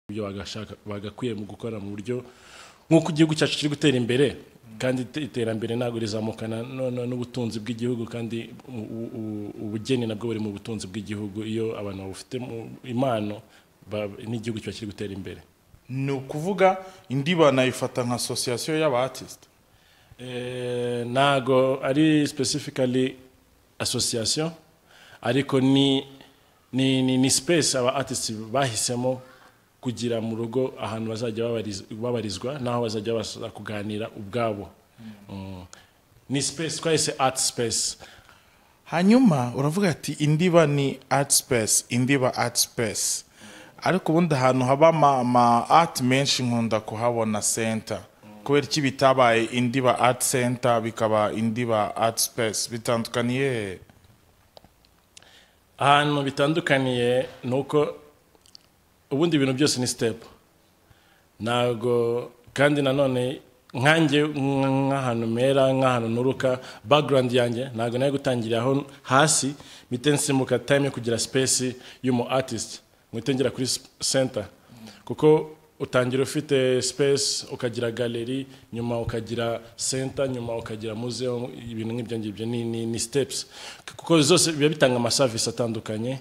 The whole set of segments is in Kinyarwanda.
ibyo bagashaka bagakwiye mu gukora mu buryo nk'uko igihugu cyacu kiri gutera imbere kandi ite- iterambere ntabwo rizamukana no- no- n'ubutunzi bw'igihugu kandi u- u- u- ubugeni nabwo buri mu butunzi bw'igihugu iyo abantu bafite impano ba- n'igihugu kiba kiri gutera imbere ni ukuvuga indi banayifata nka asosiyasiyo y'abatisite Eh, ntago ari specifically association ariko ni ni, ni, ni space aba artists bahisemo kugira mu rugo ahantu bazajya babariz- babarizwa n'aho bazajya basa kuganira ubwabo Mm. ni space twahise art space hanyuma uravuga ati indiba ni art space indiba art space ariko ubundi ahantu haba ama, ama art menshi nkunda kuhabona center kubera iki bitabaye indiba art center bikaba indiba art space bitandukaniye he? ahantu bitandukaniye ni uko ubundi ibintu byose ni sitepu ntabwo kandi nanone nkanjye nk- nk'ahantu mera nk'ahantu nturuka background yanjye ntabwo nari gutangirira aho hasi mpite nsimuka time yo kugira space y'umu artist mpite ngera kuri sp- center kuko utangira ufite space ukagira galeri nyuma ukagira center nyuma ukagira museum ibintu nk'ibyo ngibyo ni, ni, ni steps kuko zose biba bitanga amaservice atandukanye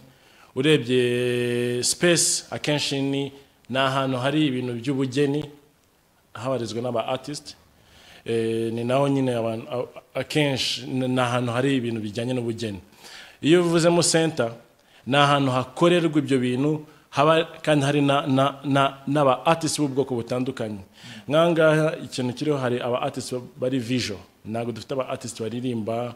urebye space akenshi ni ni ahantu hari ibintu by'ubugeni habarizwa n'aba artist Eh, ni naho nyine abantu a- akenshi ni ni ahantu hari ibintu bijyanye n'ubugeni iyo uvuzemo center ni ahantu hakorerwa ibyo bintu haba kandi hari na- na- na- n'aba artist b'ubwoko butandukanye nkangaha ikintu kiriho hari aba artist bari visual ntabwo dufite aba artist baririmba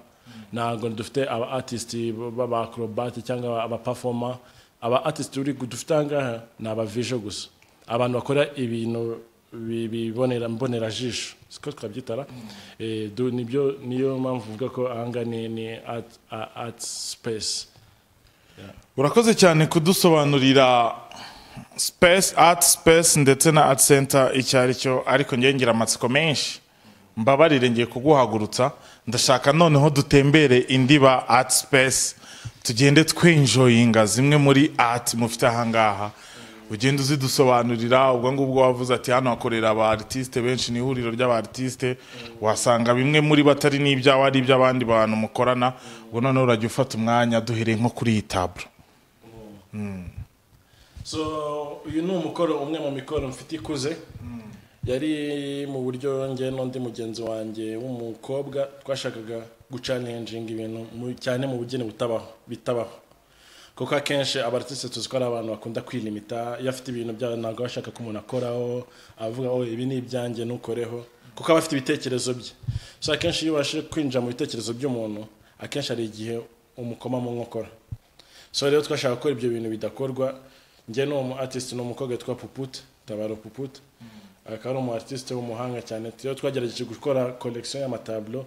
ntabwo dufite aba artist b'abakrobati cyangwa aba performer aba artist turi dufite ahangaha ni aba visual gusa abantu bakora ibintu bi- bibonera mbonera jisho siko twabyitara Eh, du- nibyo niyo mpamvu uvuga ko ahangaha ni ni art a- art space urakoze cyane kudusobanurira space art space ndetse na art center icyo ari cyo ariko njye ngira amatsiko menshi mbabarire ngiye kuguhagurutsa ndashaka noneho dutembere indiba art space tugende twinjoyinga zimwe muri art mufite ahangaha ugenda uzidusobanurira ubwo ngubwo wavuze ati hano hakorera aba artiste benshi ni ihuriro ry'aba artiste wasanga bimwe muri bo atari n'ibyawe ari iby'abandi bantu mukorana ubwo noneho urajya ufata umwanya duhereye nko kuri iyi taburo so uyu ni umukoro umwe mu mikoro mfite ikuze yari mu buryo njye n'undi mugenzi wanjye w'umukobwa twashakaga gucalenjinga ibintu mu- cyane mu bugeni butabaho bitabaho kuko akenshi abaratisi tuzi ko ari abantu bakunda kwilimita iyo afite ibintu byabo ntabwo aba ashaka ko umuntu akoraho avuga ngo ibi ni ibyanjye ntukoreho kuko aba afite ibitekerezo bye so akenshi iyo ubashije kwinjira mu bitekerezo by'umuntu akenshi hari igihe umukoma mu nkokora so rero twashaka gukora ibyo bintu bidakorwa njye ni umu artist ni umukobwa witwa puputa tabaro puputa akaba ari umu artist w'umuhanga cyane rero twagerageje gukora collection y'amatablo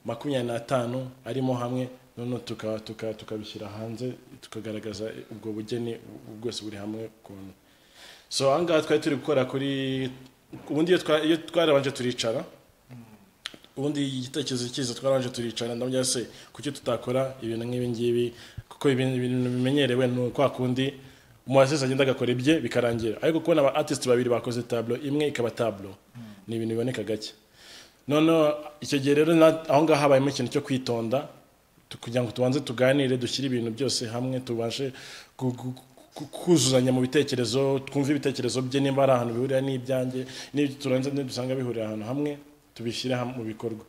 makumyabiri n'atanu arimo hamwe noneho tuka- tuka- tukabishyira hanze tukagaragaza ubwo bugeni bwose buri hamwe ukuntu so ahangaha twari turi gukora kuri ubundi iyo twa- iyo twarabanje turicara ubundi igitekerezo cyiza twaranje turicara ndabona se kuki tutakora ibintu nk'ibi ngibi kuko ibintu ibintu bimenyerewe ni kwa kundi umuwasisi agenda agakora ibye bikarangira ariko kubona aba artist babiri bakoze tablo imwe ikaba tablo ni ibintu biboneka gake noneho icyo gihe rero na- aho ngaho habayemo ikintu cyo kwitonda tu- kugira ngo tubanze tuganire dushyire ibintu byose hamwe tubashe gu- gu- ku- kuzuzanya mu bitekerezo twumve ibitekerezo bye niba ari ahantu bihurira n'ibyanjye turanze dusanga bihurira ahantu hamwe tubishyire hamwe mu bikorwa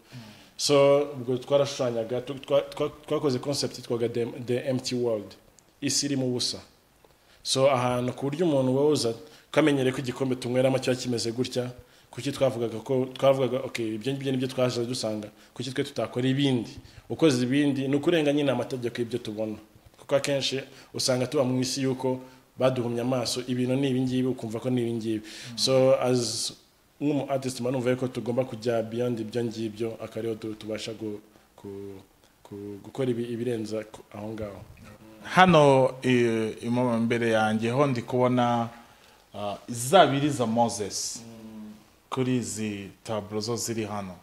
so ubwo twarashushanyaga tu- twa- twa- twakoze concept yitwaga the, the empty world isi irimo ubusa so ahantu ku buryo umuntu woza ukamenyere ko igikombe tunyweramo kiba kimeze gutya kuki twavugaga ko twavugaga okay ibyo ngibyo nibyo twaje dusanga kuki twe tutakora ibindi ukoze ibindi ni ukurenga nyine amategeko y'ibyo tubona kuko akenshi usanga tuba mu isi y'uko baduhumye amaso ibintu ni ibingibi ukumva ko ni ibingibi so as nk'umu artist mba numva yuko tugomba kujya beyond ibyo ngibyo akaba ariho tu- tubasha gu- ku- ku- gukora ibi- ibirenza aho ngaho hano eh, imamo imbere yanjye ho ndi kubona ah, izabiri za moses kuri izi taburo zo ziri hano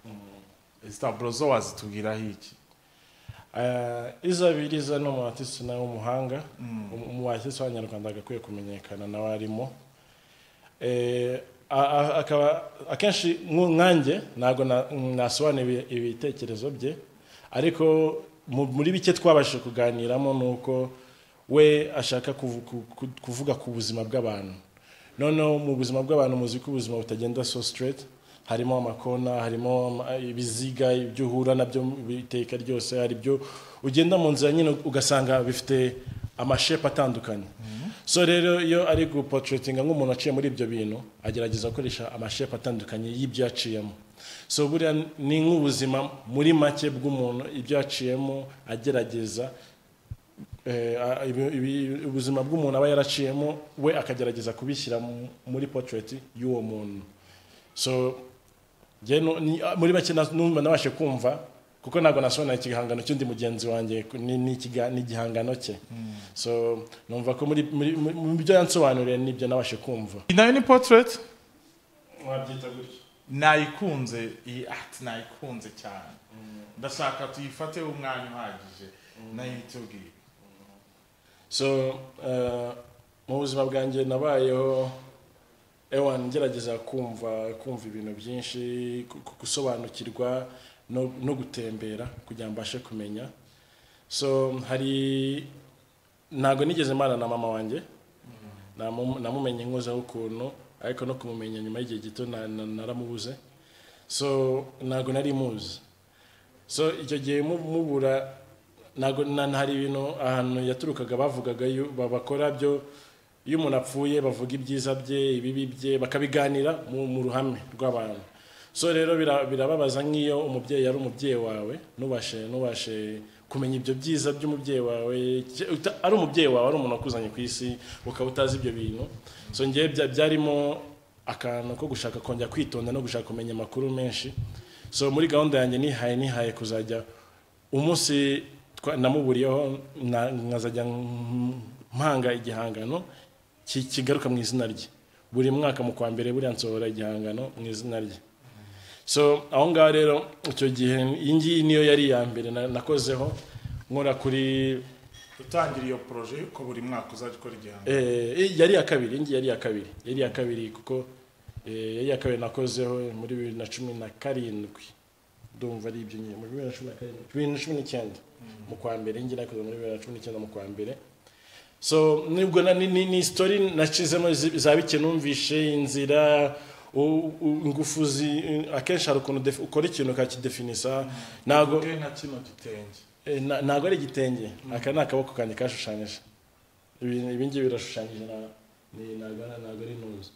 izi taburo zo wazitubwiraho iki Eh, izabiriza ni umuhatisi nawe w'umuhanga umuhatisi w'abanyarwanda agakwiye kumenyekana nawe arimo Eh, a- a- akaba akenshi nku- nkanjye ntabwo na- nasobanura ibitekerezo bye ariko mu- muri bike twabashije kuganiramo ni uko we ashaka kuvu- ku- ku- kuvuga ku buzima bw'abantu noneho mu buzima bw'abantu muzi ko ubuzima butagenda so straight harimo amakona harimo ama- ibiziga ibyo uhura nabyo mu iteka ryose hari ibyo ugenda mu nzira nyine ugasanga bifite amashepu atandukanye so rero iyo ari gupotrotinga nk'umuntu aciye muri ibyo bintu agerageza gukoresha amashepu atandukanye y'ibyo yaciyemo so buriya ni nk'ubuzima muri make bw'umuntu ibyo yaciyemo agerageza Eh, a- ibi- ibi- ubuzima bw'umuntu aba yaraciyemo we akagerageza kubishyira mu- muri portrait y'uwo muntu so njye nu- ni- a- muri make na- numva nabashe kumva kuko ntabwo nasobanura igihangano cy'undi mugenzi wanjye ku- ni ni ikiga- ni igihangano cye so numva ko muri muri- muri- mu byo yansobanuriye nibyo nabashe kumva iyi nayo ni portrait wabyita gutya nayikunze iyi ati nayikunze cyane ndashaka tuyifateho umwanya uhagije nayo itubwiye so eh, mu buzima bwanjye nabayeho ewan ngerageza kumva kumva ibintu byinshi gu- gu- gusobanukirwa no, no gutembera kugira ngo mbashe kumenya so hari ntabwo nigeze mbana na mama wanjye Namu- namumenye nkozeho ukuntu ariko no kumumenya nyuma y'igihe gito na- na- naramubuze so ntabwo nari muzi so icyo gihe mu- mubura ntabwo na- hari ibintu ahantu yaturukaga bavugaga yu- ba- bakora byo iyo umuntu apfuye bavuga ibyiza bye ibibi bye bakabiganira mu, mu ruhame rw'abantu so rero bira- birababaza nk'iyo umubyeyi yari umubyeyi wawe nubashe nubashe kumenya ibyo byiza by'umubyeyi wawe cye- uta- ari umubyeyi wawe ari umuntu wakuzanye ku isi ukaba utazi ibyo bintu so ngewe bya- byarimo akantu ko gushaka kongera kwitonda no gushaka kumenya amakuru menshi so muri gahunda yanjye nihaye nihaye kuzajya umunsi twa- namuburiyeho na- nkazajya m- mpanga igihangano ki- kigaruka mu izina rye buri mwaka mu kwa mbere buriya nsohora igihangano mu izina rye so aho ngaho rero icyo gihe iyi ngiyi niyo yari iya mbere na- nakozeho nkora kuri dutangira iyo poroje yuko buri mwaka uzajya ukora igihangano Eh, yari iya kabiri iyi ngiyi yari iya kabiri yari iya kabiri kuko eh, yari iya kabiri nakozeho muri bibiri na cumi na karindwi ndumva ari ibyo nyine muri bibiri na cumi na karindwi bibiri na cumi n'icyenda mu kwa mbere iyi ngiyi nakoze muri bibiri na cumi n'icyenda mu kwa mbere so nibwo na- ni- ni ni sitori nacizemo zi- za bike numvishe inzira u- u- ingufu zi- akenshi hari ukuntu defi- ukora ikintu ukakidefinisa ntabwo tuvuge nka kino gitenge Eh, na- ntabwo ari igitenge aka ni akaboko kanjye kashushanyije Ibi- ibi ngibi birashushanyije na- ni- ntabwo ari- ntabwo ari intuza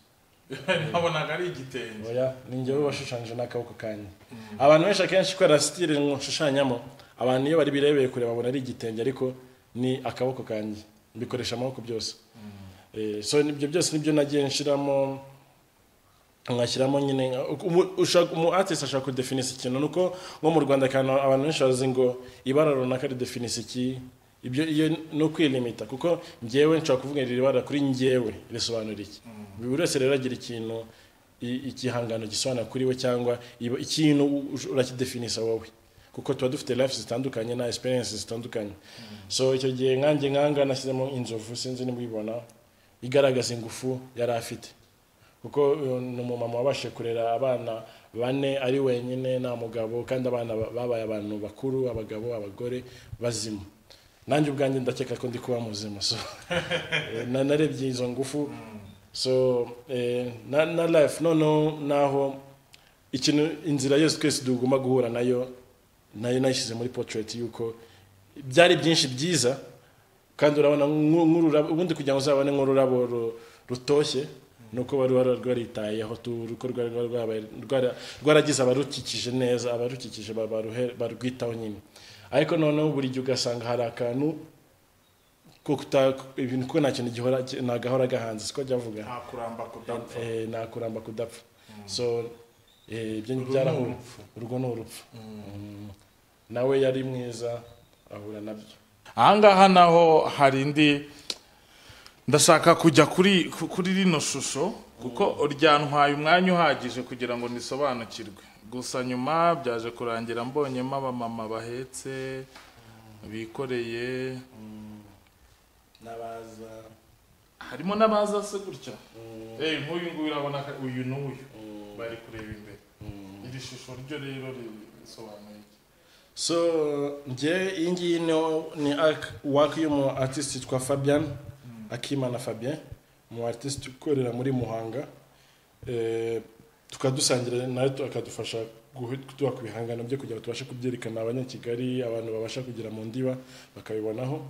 ntabonaga ari igitenge oya ni njyewe washushanyije n'akaboko kanjye abantu benshi akenshi kubera sitire nshushanyamo abantu iyo bari birebeye kure babona ari igitenge ariko ni akaboko kanjye mbikoresha amaboko byose Eh, so ibyo byose nibyo nagiye nshiramo ngashyiramo nyine nka- umu ushaka- umu artist ashaka kudefinisa ikintu ni uko nko mu rwanda akantu abantu benshi bazi ngo ibara runaka ridefinisa iki ibyo iyo ni ukwilimita kuko ngewe nshobora kuvuga iri bara kuri ngewe risobanura iki buri wese rero agira ikintu i- igihangano gisobanura kuri we cyangwa iba- ikintu u- urakidefinisa wowe kuko tuba dufite life zitandukanye na experience zitandukanye so icyo gihe nkanjye nkanga nashyizemo inzovu sinzi niba uyibona igaragaza ingufu yari afite kuko uyu ni umumama wabashije kurera abana bane ari wenyine nta mugabo kandi abana ba- babaye abantu bakuru abagabo abagore bazima nanjye ubwanjye ndakeka ko ndi kuba muzima so eh, na- narebye izo ngufu so eh, na, na life noneho naho ikintu inzira yose twese tugomba guhura nayo nayo nayishyize muri portrait yuko byari byinshi byiza kandi urabona nku- nk'ururabo ubundi kugira ngo uzabone nk'ururabo ru- rutoshye ni uko bari wari rwaritayeho tu- uko rwari rwari rwabaye- rwara- rwaragize abarukikije neza abarukikije ba- baruhe- barwitaho nyine ariko noneho buri gihe ugasanga hari akantu ko kuta ibintu ko nta kintu gihora nagahora gahanze siko jyavuga nta kuramba kudapfa eh, nta kuramba kudapfa so eh, ibyo Urwo ni byarahura urupfu. urwo ni urupfu Mm. nawe yari mwiza ahura nabyo ahangaha naho hari indi ndashaka kujya kuri ku- kuri rino shusho kuko ryantwaye umwanya uhagije kugira ngo nisobanukirwe gusa nyuma byaje kurangira mbonyemo abamama bahetse bikoreye n'abaza harimo n'abaza se gutya nk'uyu nguyu urabona ko uyu n'uyu bari kureba imbere iri shusho ryo rero risobanuye iki so njye iyi ngiyi niho ni waka y'umu artiste yitwa fabian akimana fabien umu artiste ukorera muri muhanga Eh, tukaba dusangira nawe akadufasha kuduha ku bihangano bye kugira ngo tubashe kubyerekana abanyakigali abantu babasha kugera mu ndiba bakabibonaho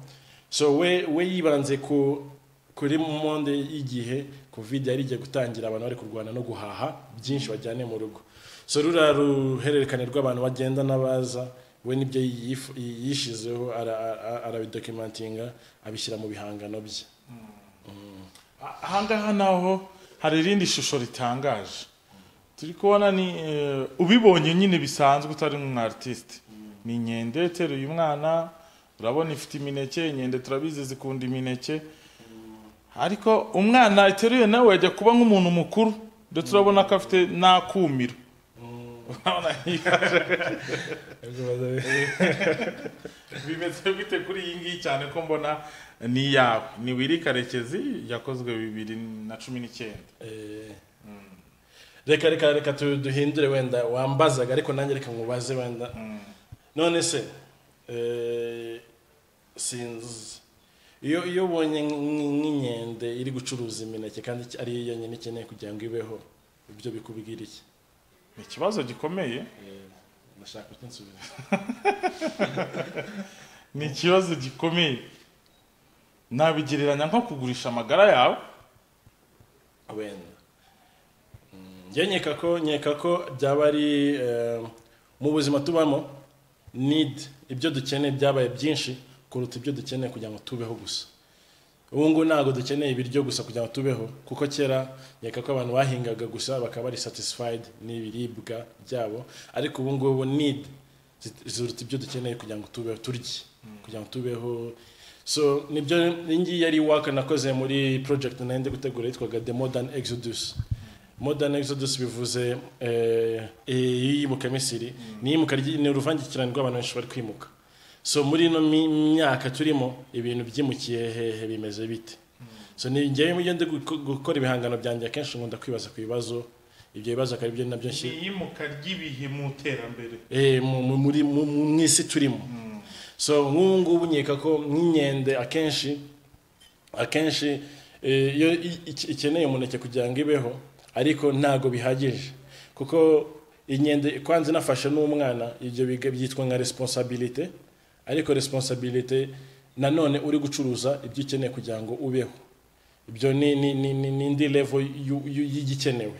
so we we yibanze ku kuri monde y'igihe covid yari igiye gutangira abantu bari kurwana no guhaha byinshi bajyane mu rugo so ruriya ruhererekane rw'abantu bagenda n'abaza we nibyo yif- yishizeho ara- ara- arabidokimantinga abishyira mu bihangano bye aha ngaha naho hari irindi shusho ritangaje turi kubona ni eh, ubibonye nyine bisanzwe utari umu artiste ni inkende iteruye umwana urabona ifite imineke inkende turabizi zikunda imineke ariko umwana iteruye nawe ajya kuba nk'umuntu mukuru ndetse urabona ko afite n'akumiro Urabona yihaje. bimeze bite kuri iyi ngiyi cyane ko mbona ni iyawe ni wiri karekezi yakozwe bibiri na cumi n'icyenda Eh, reka reka reka tu- duhindure wenda wambazaga ariko nanjye reka nkubaze wenda none se eh, sinzi iyo iyo ubonye nk- nk'inkende iri gucuruza imineke kandi iki- ari yo nyine ikeneye kugira ngo ibeho ibyo bikubwira iki ni ikibazo gikomeye ndashaka ko nsubira ni ikibazo gikomeye nabigereranya nko kugurisha amagara yawe wenda Mm, njye nkeka ko nkeka ko byaba ari eh, mu buzima tubamo need ibyo dukeneye byabaye byinshi kuruta ibyo dukeneye kugira ngo tubeho gusa ubu ngubu ntabwo dukeneye ibiryo gusa kugira ngo tubeho kuko kera nkeka ko abantu bahingaga gusa bakaba bari satisfied n'ibiribwa byabo ariko ubu ngubu need zi- ziruta ibyo dukeneye kugira ngo tubeho turye kugira ngo tubeho so nibyo iyi ngiyi yari waka nakoze muri project nari ndi gutegura yitwaga the modern exodus modern exodus bivuze eh, eh, iyimuka misiri ni iyimuka ry- ni uruvangikirane rw'abantu benshi bari kwimuka so muri ino mi- myaka turimo ibintu byimukiye hehe bimeze bite so ni njyewe iyo ndi guko- gukora ibihangano byanjye akenshi nkunda kwibaza ku bibazo ibyo bibazo akaba aribyo nabyo nshyira iyimuka ry'ibihe mu iterambere Eh, mu- mu- muri mu- mu mu isi turimo so nk'ubu ngubu nkeka ko nk'inkende akenshi akenshi eh, iyo i- i- ikeneye umuneke kugira ngo ibeho ariko ntago bihagije kuko inkende kwanza inafashe n'umwana ibyo biga- byitwa nka responsabilite ariko responsabilite nanone uri gucuruza ibyo ukeneye kugira ngo ubeho ibyo ni ni ni ni ni indi level y'u- y'u- y'igikenewe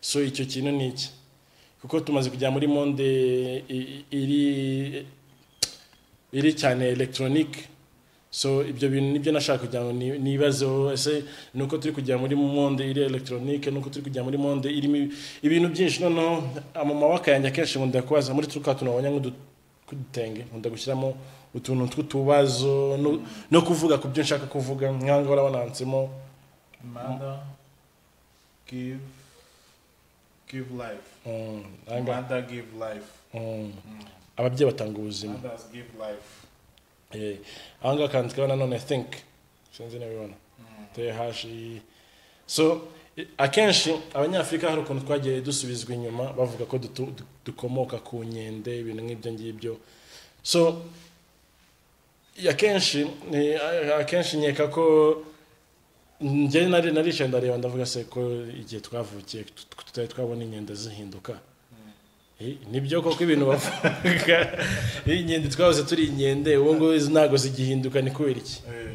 so icyo kintu ni iki kuko tumaze kujya muri monde i- i- iri iri cyane elegitoronike so ibyo bintu nibyo nashaka kugira ngo ni- nibazeho ese ni uko turi kujya muri monde iri elegitoronike ni uko turi kujya muri monde irimo ibi- ibintu byinshi noneho amamaboko yanjye akenshi nkunda kubaza muri turi tuntu wabonye nk'udutenge nkunda gushyiramo utuntu tw'utubazo no- no kuvuga ku byo nshaka kuvuga nk'aho urabona handitsemo manda give give life mm, aha ngaha, manda give life mm, ababyeyi batanga ubuzima mothers give life Eh, aha ngaha kandikaho nanone think sinzi niba ubibona THI. so i- akenshi abanyafurika hari ukuntu twagiye dusubizwa inyuma bavuga ko dutu- du- dukomoka ku nkende ibintu nk'ibyo ngibyo so i- akenshi ni- a- akenshi nkeka ko njye nari naricaye ndareba ndavuga se ko igihe twavukiye tut- tutari twabona inkende zihinduka Eh, nibyo koko ibintu bavuga inkende twahoze turi inkende ubu ngubu izi ntabwo zigihinduka ni kubera iki Eh,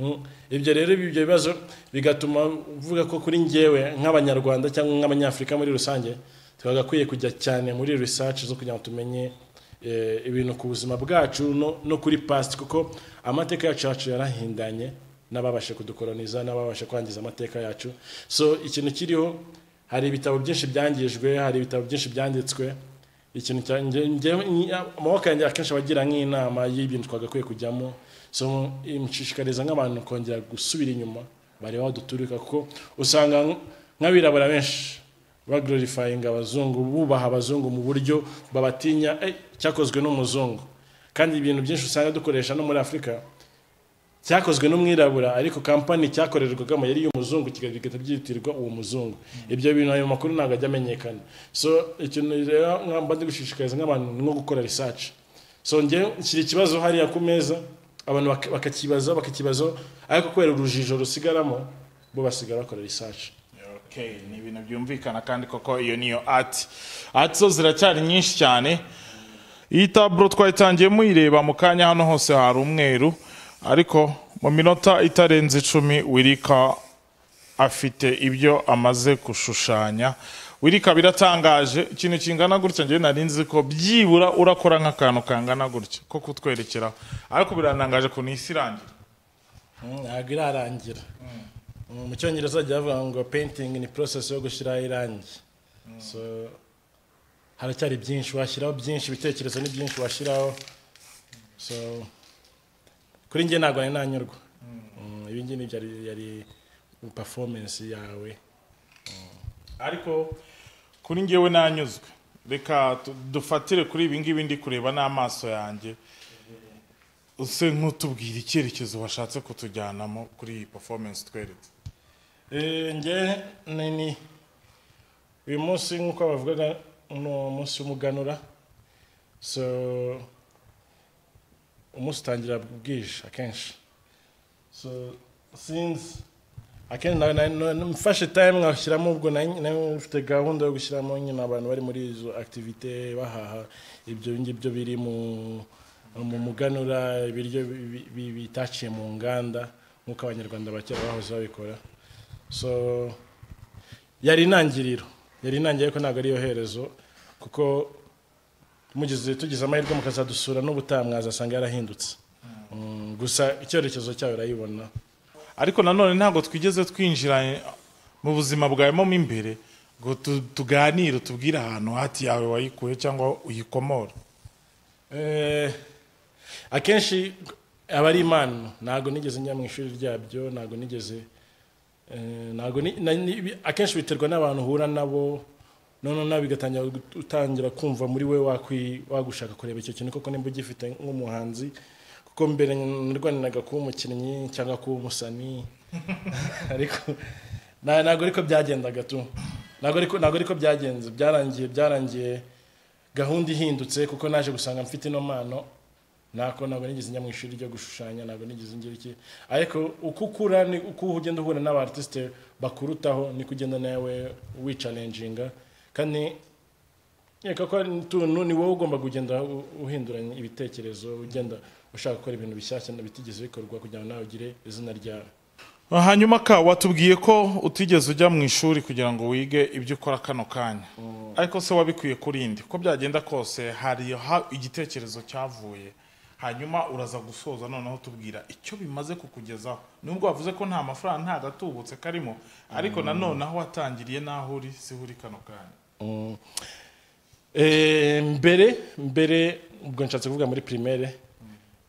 Mm. ibyo rero ibyo bibazo bigatuma uvuga ko kuri njyewe nk'abanyarwanda cyangwa nk'abanyafurika muri rusange twagakwiye kujya cyane muri research zo kugira ngo tumenye eh, ibintu ku buzima bwacu no, no kuri past kuko amateka yacu yacu yarahindanye n'ababashe kudukoroniza n'ababashe kwangiza amateka yacu so ikintu kiriho hari ibitabo byinshi byangijwe hari ibitabo byinshi byanditswe ikintu cya nge- nge- nyi- amaboko yanjye akenshi abagira nk'inama y'ibintu twagakwiye kujyamo so nshishikariza nk'abantu kongera gusubira inyuma bareba aho duturuka kuko usanga nk- nk'abirabura benshi bagororifayinga abazungu bubaha abazungu mu buryo babatinya "Eh, cyakozwe n'umuzungu kandi ibintu byinshi usanga dukoresha no muri afurika cyakozwe n'umwirabura ariko kampani cyakorerwagamo yari iy'umuzungu kigahita byitirirwa uwo muzungu ibyo bintu ayo makuru ntabwo ajya amenyekana so ikintu rero nkamba ndi gushishikariza nk'abantu nko gukora research so njye kiri ikibazo hariya ku meza abantu bak- bakakibaza bakakibazo ariko kubera urujijo rusigaramo bo basigara bakora research Okay, ni ibintu byumvikana kandi koko iyo niyo ati ati zo ziracyari nyinshi cyane iyi taburo twayitangiye muyireba mu kanya hano hose hari umweru ariko mu minota itarenze icumi wirika afite ibyo amaze gushushanya wirika biratangaje ikintu kingana gutya njyewe nari nzi ko byibura urakora nk'akantu kangana gutya ko kutwerekeraho ariko biratangaje ku isi irangira ntabwo irarangira Mm, mu cyongereza bajya bavuga ngo painting ni process yo gushyiraho irangi so haracyari byinshi washyiraho byinshi ibitekerezo ni byinshi washyiraho so kuri njye ntabwo nari nanyurwa Mm, ibi ngibi byari yari performance yawe ariko kuri ngewe nanyuzwe reka tu- dufatire kuri ibi ngibi ndi kureba n'amaso yanjye use nk'utubwira icyerekezo washatse kutujyanamo kuri iyi performance tweretse Eh, njye nini uyu munsi nk'uko bavugaga ni umunsi w'umuganura so umunsi utangira bwije akenshi so sinzi akenshi na- na- na- mfashe time nkashyiramo ubwo nari- nari mfite gahunda yo gushyiramo nyine abantu bari muri izo activite bahaha ibyo ngibyo biri mu mu muganura ibiryo bi- bi- bitaciye mu nganda nk'uko abanyarwanda ba kera bahoze babikora so yari intangiriro yari intangiriro ariko ntabwo ariyo herezo kuko mugize tugize amahirwe mukazadusura n'ubutaha mwazasanga yarahindutse Mm, gusa icyerekezo cyayo urayibona ariko nanone ntabwo twigeze twinjira mu buzima bwawe mo imbere ngo tu- tuganire utubwire ahantu hati yawe wayikuye cyangwa uyikomora Eh, akenshi aba ari impano ntabwo nigeze njya mu ishuri ryabyo ntabwo nigeze eh, ntabwo ni- na- ni- akenshi biterwa n'abantu uhura nabo noneho nawe bigatangira gut- utangira kumva muri we wakwi- wagushaka kureba icyo kintu koko nimba ugifite nk'umuhanzi kuko mbere narwaniraga kuba umukinnyi cyangwa kuba umusani ariko na- ntabwo ariko byagendaga tu ntabwo ariko ntabwo ariko byagenze byarangiye byarangiye gahunda ihindutse kuko naje gusanga mfite ino mpano nako ntabwo nigeze njya mu ishuri ryo gushushanya ntabwo nigeze ngira iki ariko uko ukura ni uko ugenda uhura n'aba artiste bakurutaho niko ugenda nawe wicalenjinga kandi reka ko ari tuntu ni wowe ugomba kugenda u- uhinduranya ibitekerezo ugenda ushaka gukora ibintu bishyashya bitigeze bikorwa kugira ngo nawe ugire izina ryawe hanyuma ka watubwiye ko utigeze ujya mu ishuri kugira ngo wige ibyo ukora kano kanya ariko se wabikwiye kurindi uko byagenda kose hari ha- igitekerezo cyavuye hanyuma uraza gusoza noneho tubwira icyo bimaze kukugezaho nubwo wavuze ko nta mafaranga nta gatubutse karimo ariko nanone aho watangiriye n'aho uri si ho uri kano kanya Mm. Eh, mbere mbere ubwo nshatse kuvuga muri primaire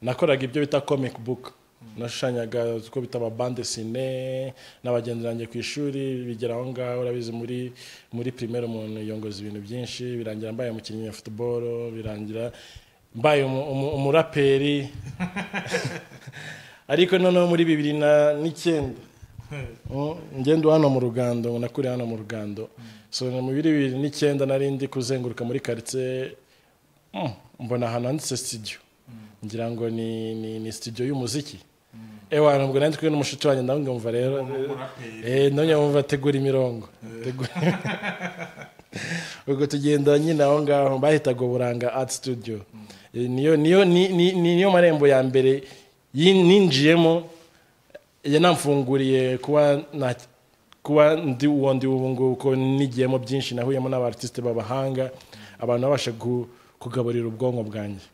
nakoraga ibyo bita comic book nashushanyaga uko bita amabande sine n'abagenzi banjye ku ishuri bigera aho ngaho urabizi muri muri primaire umuntu yongoza ibintu byinshi birangira mbaye umukinnyi wa football birangira mbaye umu- umu- umuraperi ariko noneho muri bibiri na n'icyenda Mm, ngenda hano mu rugando ngo nakure hano mu rugando so ni mu biri bibiri n'icyenda nari ndi kuzenguruka muri karitsiye mm, mbona ahantu handitse sitidiyo ngira ngo ni ni, ni sitidiyo y'umuziki ewa nubwo nari ndi kumwe n'umushuti wanjye ndamwumva rero umuraperi eh none wumva tegura imirongo Tegura. ubwo tugenda nyine aho ngaho bahitaga uburanga art studio Eh, niyo niyo ni- ni- ni- niyo marembo ya mbere yin- ninjiyemo yanamfunguriye kuba na kuba ndi uwo ndi ubu ngubu kuko nigiyemo byinshi nahuyemo n'abartiste b'abahanga abantu babasha gu- kugaburira ubwonko bwanjye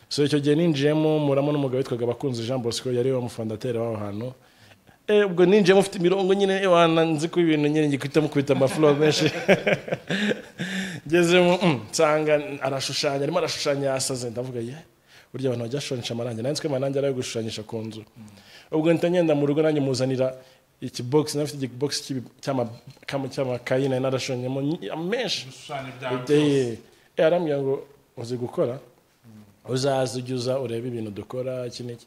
so icyo gihe ninjiyemo muramo n'umugabo witwaga bakunzi jean bosco yari we mufondateri w'aho hantu Eh, ubwo ninjiyemo mfite imirongo nyine ewana nzi ko ibintu nyine ngikubita mukubita amafuro menshi ngezemo mm, nsanga arashushanya arimo arashushanya yasaze ndavuga ye burya abantu bajya bashushanyisha amarangi nanjye nzi ko amarangi ari ayo gushushanyisha ku nzu ubwo mpita ngenda mu rugo nanjye muzanira ikibogisi nafite ikibogisi cy'ibi- cy'ama- kama- cy'amakayi nari narashushanyamo nyi- menshi ibishushanyo byawe byose Eh, eh, arambwira ngo uzi gukora uzaze ujye uza urebe ibintu dukora iki n'iki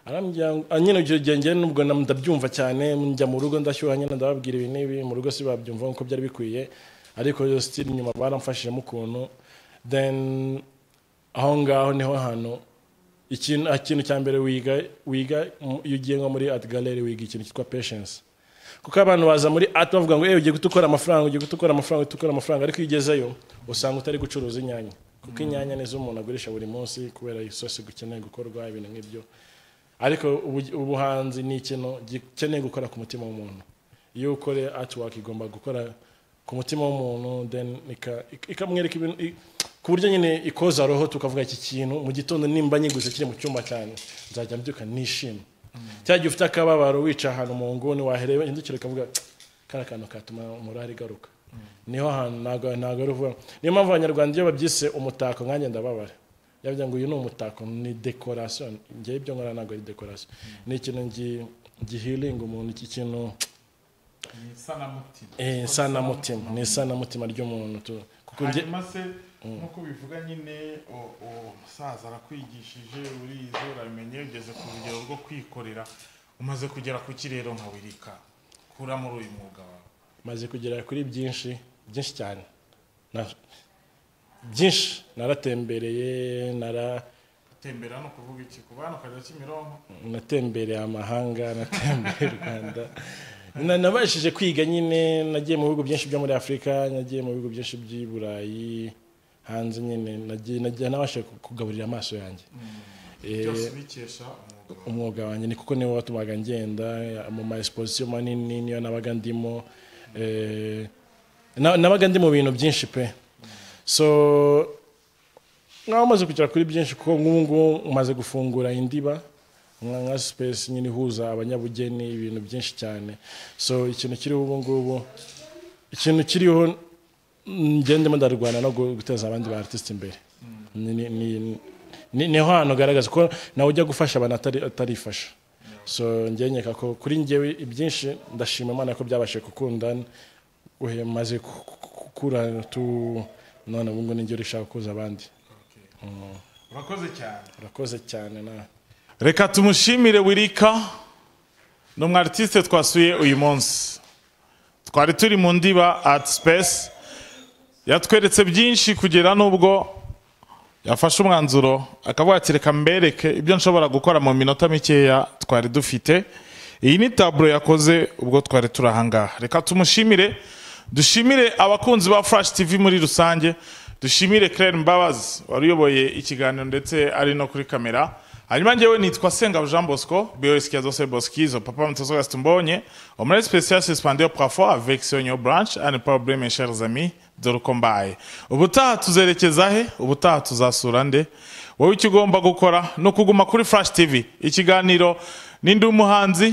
arambwira ngo- ah, nyine icyo gihe njye nubwo na- ndabyumva cyane njya mu rugo ndashyuha nyine ndababwira ibi n'ibi mu rugo si babyumva nk'uko byari bikwiye ariko yo sitiri nyuma baramfashijemo ukuntu then aho ngaho niho hantu ikintu ah, ikintu cya mbere wiga wiga mu- iyo ugiye nko muri art gallery wiga ikintu cyitwa patience kuko abantu baza muri art bavuga ngo "Eh, ugiye gutukora amafaranga ugiye gutukora amafaranga ugiye gutukora amafaranga ariko iyo ugezeyo usanga utari gucuruza inyanya kuko inyanya nizo umuntu agurisha buri munsi kubera isosi gukeneye gukorwa ibintu nk'ibyo ariko ubu- ubuhanzi ni ikintu gikeneye gukora ku mutima w'umuntu iyo ukore artwork igomba gukora ku mutima w'umuntu then ika- ik- ikamwereka ibintu i- ku buryo nyine ikoza roho tukavuga iki kintu mu gitondo nimba nyiguze kiri mu cyumba cyane nzajya mbyuka nishima cya gihe ufite akababaro wicaye ahantu mu nguni wahereba indukira ukavuga kariya kantu katuma umurari igaruka niho hantu ntabwo ntabwo ari uvuga niyo mpamvu abanyarwanda iyo babyise umutako nkanjye ndababara yavuga ngo uyu ni umutako ni dekorasiyo ngewe ibyo nkora ntabwo ari dekorasiyo ni ikintu ngi- gihiringa umuntu iki kintu ni isanamutima eh, isanamutima ni isanamutima ry'umuntu tu- kuko nge- hanyuma se nk'uko bivuga nyine u- uwo musaza arakwigishije urize urabimenye ugeze ku rugero rwo kwikorera umaze kugera ku kirero nka wirika kura muri uyu mwuga wawe maze kugera kuri byinshi byinshi cyane Na- byinshi naratembereye nara utembera no kuvuga iki ku bana ukareba kimironko natembereye amahanga natembereye u rwanda Na- nabashije kwiga nyine nagiye mu bihugu byinshi byo muri afurika nagiye mu bihugu byinshi by'i burayi hanze nyine nagiye nagiye nabashije kugaburira amaso yanjye Eh, byose bikesha umwuga wawe umwuga wanjye ni kuko niwo watumaga ngenda mu ma exposition manini niyo nabaga ndimo eh, na- nabaga ndi mu bintu byinshi pe so nkaba maze kugera kuri byinshi kuko nk'ubu ngubu maze gufungura indiba nka nka space nyine ihuza abanyabugeni ibintu byinshi cyane so ikintu kiriho ubu ngubu ikintu kiriho njye ndimo ndarwana no gu- guteza abandi ba artiste imbere ni, ni, ni, ni, niho hantu ugaragaza ko nawe ujya gufasha abantu atari- atarifasha so njye nkeka ko kuri njyewe ibyinshi ndashima imana ko byabashije gukunda uhe maze ku- ku- ku- gukura tu none ubu ngubu nijyo rishaka kuza abandi Okay. urakoze cyane urakoze cyane nawe reka tumushimire wirika ni umu artiste twasuye uyu munsi twari turi mu ndiba art space yatweretse byinshi kugera n'ubwo yafashe umwanzuro akavuga ati reka mbereke ibyo nshobora gukora mu minota mikeya twari dufite iyi ni taburo yakoze ubwo twari turi ahangaha reka tumushimire dushimire abakunzi ba flash tv muri rusange dushimire claire mbabazi wari uyoboye ikiganiro ndetse ari no kuri kamera hanyuma njyewe nitwa senga jean bosco biorisikia zose boskizo papa mtozo gastumbonye omre spécial suspendu parfois avec sonyo branch and problème mes chers amis dorukombaye ubutaha tuzerekeza he ubutaha tuzasura nde wowe icyo ugomba gukora ni ukuguma kuri flash tv ikiganiro n'indi muhanzi